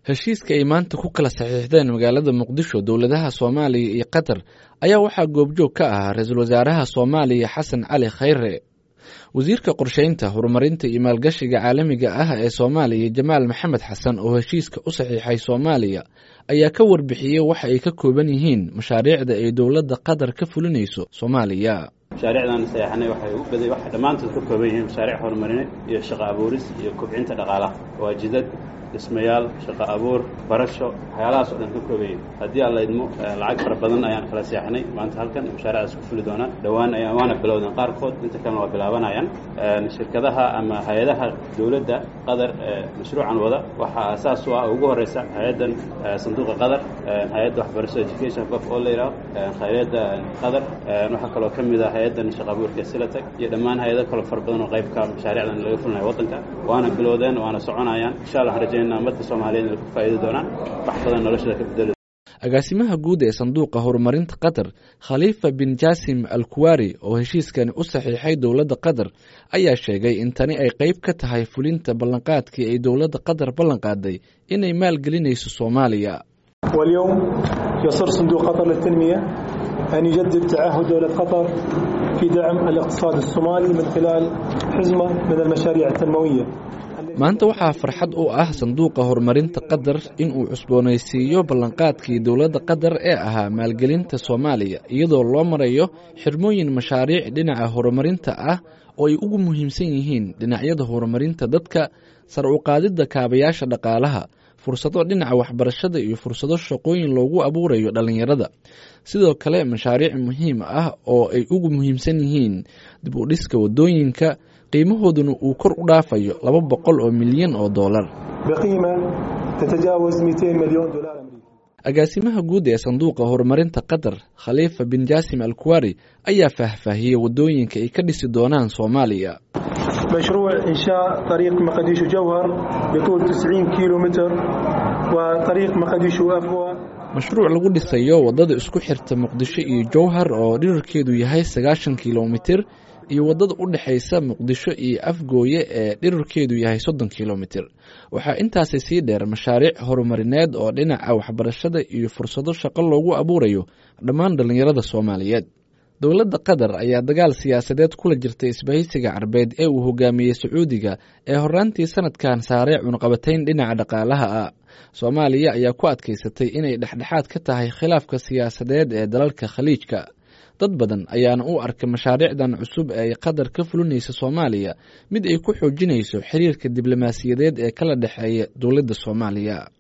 heshiiska ay maanta ku kala saxiixdeen magaalada muqdisho dowladaha soomaaliya iyo qatar ayaa waxaa goobjoog ka ahaa ra-iisul wasaaraha soomaaliya xasan cali khayre wasiirka qorsheynta horumarinta iyo maalgashiga caalamiga ah ee soomaaliya jamaal maxamed xasan oo heshiiska u saxiixay soomaaliya ayaa ka warbixiyey waxa ay ka kooban yihiin mashaariicda ay dowladda qatar ka fulinayso soomaaliya mashaariicdan sayaxanay waxay u baday waxay dhammaantood ka kooban yihiin mashaariic horumarineed iyo shaqo abuuris iyo kobcinta dhaqaalaha waa jidad dhismayaal shaqo abuur barasho waxyaalahaas oo dhan ka kooban yihin haddii aan la idmo lacag fara badan ayaan kala seexanay maanta halkan mashaariicdaas ku fuli doonaan dhowaan ayaan waana bilowdeen qaarkood inta kalena waa bilaabanayaan shirkadaha ama hay-adaha dowladda qatar ee mashruucan wada waxaa asaas u ah ugu horeysa hay-addan sanduuqa qatar hay-adda waxbarashada education qof oo la yidhaho hay-adda qatar waxaa kaloo ka mid ah hay-addan shaqa abuurka silatag iyo dhammaan hay-ado kaloo fara badan oo qaybka mashaariicdan laga fulinayo waddanka waana bilowdeen waana soconayaan insha allah rajaynaa ummadda soomaaliyeed inay ku faa'iidi doonaan wax badan noloshada ka bedeli agaasimaha guud ee sanduuqa horumarinta qatar khaliifa bin jasim al kuwari oo heshiiskani u saxiixay dowladda qatar ayaa sheegay in tani ay qeyb ka tahay fulinta ballanqaadkii ay dowladda qatar ballanqaaday inay maalgelinayso soomaaliya واليوم يصر صندوق قطر للتنمية أن يجدد تعهد دولة قطر في دعم الاقتصاد الصومالي من خلال حزمة من المشاريع التنموية maanta waxaa farxad u ah sanduuqa horumarinta qatar inuu cusboonaysiiyo ballanqaadkii dowladda qatar ee ahaa maalgelinta soomaaliya iyadoo loo marayo xirmooyin mashaariic dhinaca horumarinta ah oo ay ugu muhiimsan yihiin dhinacyada horumarinta dadka sar u qaadidda kaabayaasha dhaqaalaha fursado dhinaca waxbarashada iyo fursado shaqooyin loogu abuurayo dhallinyarada sidoo kale mashaariic muhiim ah oo ay ugu muhiimsan yihiin dib u dhiska waddooyinka qiimahooduna uu kor u dhaafayo laba boqol oo milyan oo doolar بقيمة تتجاوز 200 مليون دولار أمريكي agaasimaha guud ee sanduuqa horumarinta qatar khaliifa bin jasim al kuwari ayaa faahfaahiyey waddooyinka ay ka dhisi doonaan soomaaliya مشروع إنشاء طريق مقديشو جوهر بطول 90 كيلو متر وطريق مقديشو أفوى mashruuc lagu dhisayo waddada isku xirta muqdisho iyo jowhar oo dhirarkeedu yahay sagaashan kilomitir iyo waddada u dhexaysa muqdisho iyo afgooye ee dhirarkeedu yahay soddon kilomitir waxaa intaasi sii dheer mashaariic horumarineed oo dhinaca waxbarashada iyo fursado shaqo loogu abuurayo dhammaan dhallinyarada soomaaliyeed dowladda qatar ayaa dagaal siyaasadeed kula jirtay isbahaysiga carbeed ee uu hogaamiyey sacuudiga ee horaantii sanadkan saaray cunqabatayn dhinaca dhaqaalaha ah soomaaliya ayaa ku adkaysatay inay dhexdhexaad ka tahay khilaafka siyaasadeed ee dalalka khaliijka dad badan ayaana u arkay mashaariicdan cusub ee ay qatar ka fulinaysa soomaaliya mid ay ku xoojinayso xiriirka diblomaasiyadeed ee kala dhexeeya dowladda soomaaliya